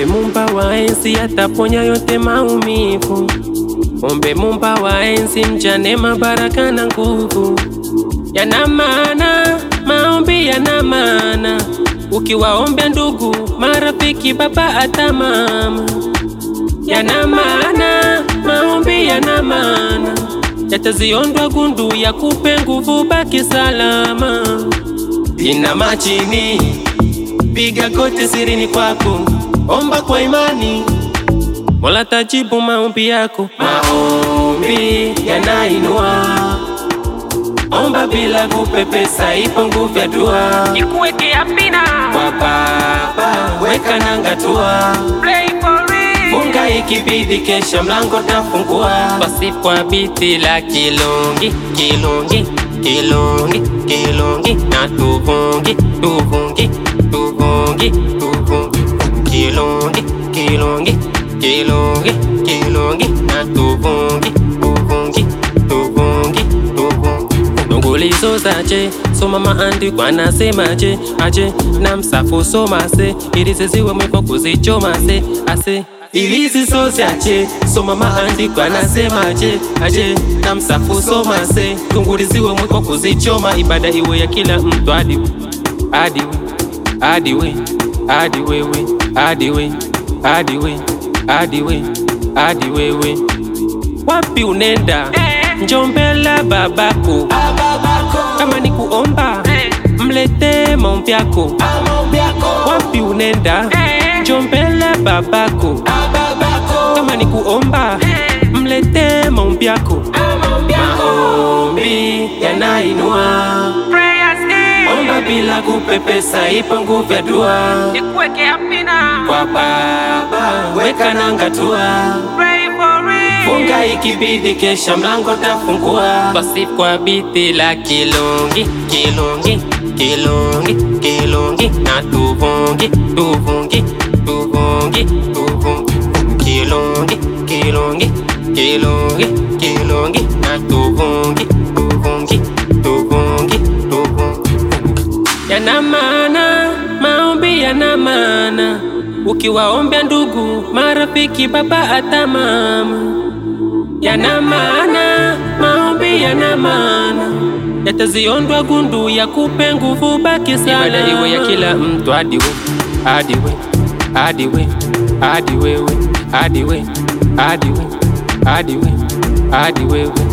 Ombe Mumba wa enzi ataponya yote maumivu. Ombe Mumba wa enzi mjane mabaraka na nguvu. Yana maana, maombi yana maana. Ukiwaombea ndugu, marafiki, baba hata mama. Yana maana, maombi yana maana. Yataziondwa gundu ya kupe nguvu, baki salama. Inama chini, piga goti sirini kwako, omba kwa imani, Mola tajibu maombi yako. Maombi yanainua, omba bila kupepesa, ipo nguvu ya dua. Nikuweke apina Kwa Baba weka nanga tua, Play for real funga ikibidi, kesha mlango tafungua. Pasipwa biti la kilongi kilongi kilongi kilongi na tuvungi tuvungi tuvungi tuvungi kilongi kilongi kilongi kilongi na tuvungi tuvungi tuvungi tuvungi Nungulizo zaje soma maandiko anasemaje aje na msafu somase ili ziziwe mwiko kuzichomase ase ili zisozaje soma maandiko anasemaje aje na msafu somase tunguliziwe mwiko kuzichoma ibada iwe ya kila mtu hadi hadi hadi we hadi wewe hadi we hadi we hadi we hadi wewe wapi unenda njombela babako kama ni kuomba mlete maombi yako wapi unenda njombela babako kama ni kuomba mlete maombi yako maombi yanainua Prayers omba in bila kupepesa ipo nguvu ya dua Nikuweke apina kwa baba weka nanga tua Pray for real funga ikibidi kesha mlango tafungua basi kwa biti la kilongi kilongi kilongi kilongi na tuvungi tuvungi tuvungi tuvungi kilongi kilongi kilongi kilongi na tuvungi tuvungi tuvungi tuvungi yana maana, maombi yana maana. Ukiwaombea ndugu, marafiki, baba hata mama, yana maana, maombi yana maana. Yataziondwa gundu ya kupe nguvu, baki salama. Ibada iwe ya kila mtu, hadi we, hadi we, hadi we, hadi wewe, hadi we, hadi we, hadi we, hadi wewe.